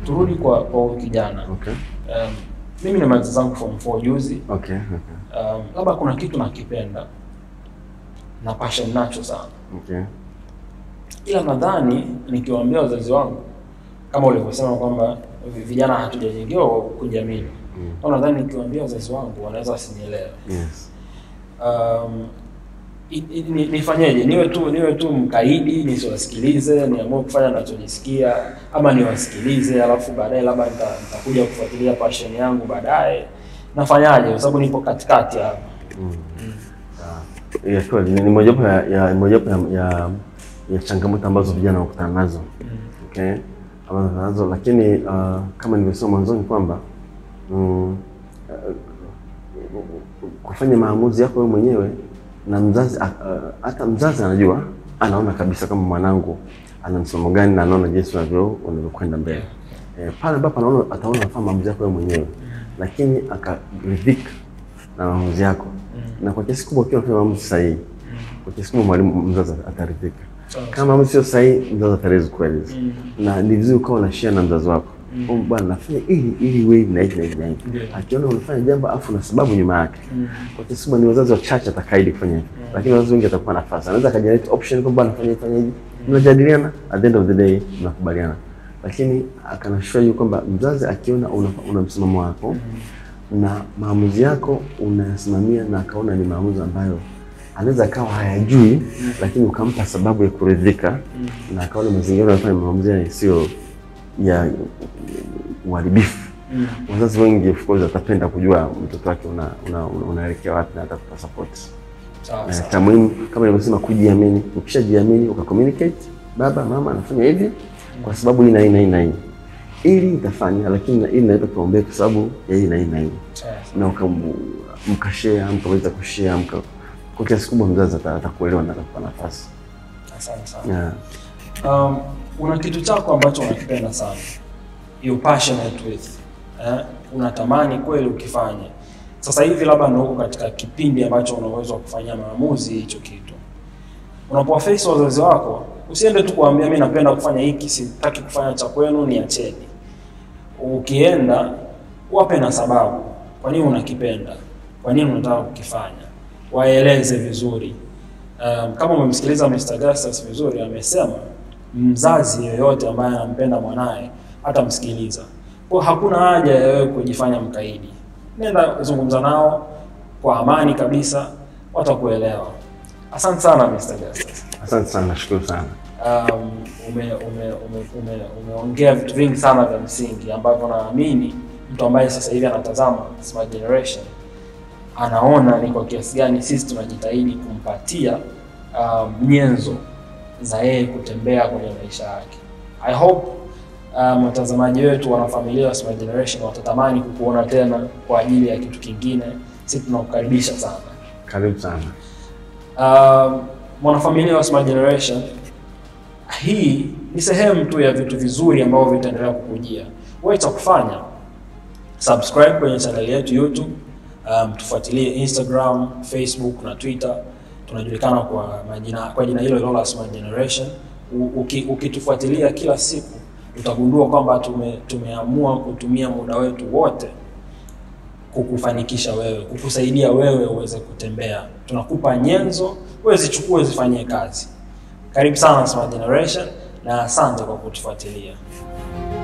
turudi kwa kwa huyu kijana Okay. um, mimi nimaliza zangu form 4 juzi Okay. Okay. um, labda kuna kitu nakipenda na passion nacho sana Okay. ila nadhani nikiwaambia wazazi wangu kama ulivyosema kwamba vi- vijana hatujajengewa kujiamini Mm. au nadhani nikiwaambia wazazi wangu wanaweza wasinielewe Yes. um, i- i- ni- nifanyeje niwe tu niwe tu mkaidi nisiwasikilize niamue kufanya nachojisikia ama niwasikilize alafu baadaye labda nita- nitakuja kufuatilia passion yangu baadaye nafanyaje kwa sababu nipo katikati hapa Ya kweli ni ni mojawapo ya, ya mojawapo ya, ya, ya changamoto ambazo vijana wakutana nazo okay, ambazo wakutana nazo lakini uh, kama nilivyosema mwanzoni kwamba mm, uh, kufanya maamuzi yako wewe mwenyewe na mzazi uh, hata mzazi anajua, anaona kabisa kama mwanangu ana msomo gani na anaona jinsi unavyo unavyokwenda mbele eh, pale ambapo anaona ataona anafanya maamuzi yako wewe mwenyewe, lakini akaridhika na maamuzi yako na kwa kiasi kubwa ukiwa unafanya maamuzi sahihi, kwa kiasi kubwa mwalimu mzazi ataridhika. Sawa. Kama maamuzi sio sahihi, mzazi ataweza kueleza, na ni vizuri ukawa unashare na mzazi wako mm. bwana, nafanya ili ili iwe hivi na hivi na hivi na hivi. Ndio. Akiona unafanya jambo afu na sababu nyuma yake, kwa kiasi kubwa ni wazazi wachache atakaidi kufanya hivyo, lakini wazazi wengi atakuwa nafasi, anaweza akajenerate option kwamba anafanya hivi fanya hivi, mnajadiliana, at the end of the day mnakubaliana, lakini akanashua yu kwamba mzazi akiona una, una msimamo wako na maamuzi yako unayasimamia na akaona ni maamuzi ambayo anaweza akawa hayajui lakini ukampa sababu ya kuridhika na akaona mazingira unafanya maamuzi yale sio ya uharibifu. Wazazi wengi of course atapenda kujua mtoto wake una, una, una, unaelekea wapi na atakupa support. sawa Eh, sawa Cha muhimu kama nilivyosema, kujiamini. Ukishajiamini uka communicate, baba mama anafanya hivi kwa sababu hii na hii na hii na hii, ili itafanya, lakini na- ili naipa kipaumbele kwa sababu ya hii na hii na hii sawa na uka- mkashare mkaweza kushare mka kwa kiasi kubwa mzazi ata- atakuelewa na atakupa nafasi asante sana yeah. um, una kitu chako ambacho unakipenda sana you passionate with eh? unatamani kweli ukifanye sasa hivi labda ndio uko katika kipindi ambacho una uwezo wa kufanyia maamuzi hicho kitu unapowaface wazazi wako usiende tu kuambia mi napenda kufanya hiki sitaki kufanya cha kwenu niacheni ukienda wape na sababu kwa nini unakipenda kwa nini unataka kukifanya waeleze vizuri um, kama umemsikiliza Mr. Augustus vizuri amesema mzazi yoyote ambaye anampenda mwanaye atamsikiliza kwa hakuna haja ya wewe kujifanya mkaidi nenda zungumza nao kwa amani kabisa watakuelewa asante sana Mr. Augustus Asante sana, nashukuru sana. um, ume, ume, ume, ume, umeongea vitu vingi sana vya msingi ambavyo naamini mtu ambaye sasa hivi anatazama Smart Generation anaona ni kwa kiasi gani sisi tunajitahidi kumpatia um, nyenzo za yeye kutembea kwenye maisha yake. I hope um, watazamaji wetu wanafamilia wa Smart Generation watatamani kukuona tena kwa ajili ya kitu kingine. Sisi tunakukaribisha sana. Karibu sana. Um, mwanafamilia wa Smart Generation, hii ni sehemu tu ya vitu vizuri ambavyo vitaendelea kukujia. Wewe cha kufanya subscribe kwenye channel yetu YouTube, um, tufuatilie Instagram, Facebook na Twitter. Tunajulikana kwa majina kwa jina hilo hilo la Smart Generation. U- Uki, ukitufuatilia kila siku utagundua kwamba tume, tumeamua kutumia muda wetu wote kukufanikisha wewe, kukusaidia wewe uweze kutembea. Tunakupa nyenzo, wewe zichukue zifanyie kazi. Karibu sana Smart Generation na asante kwa kutufuatilia.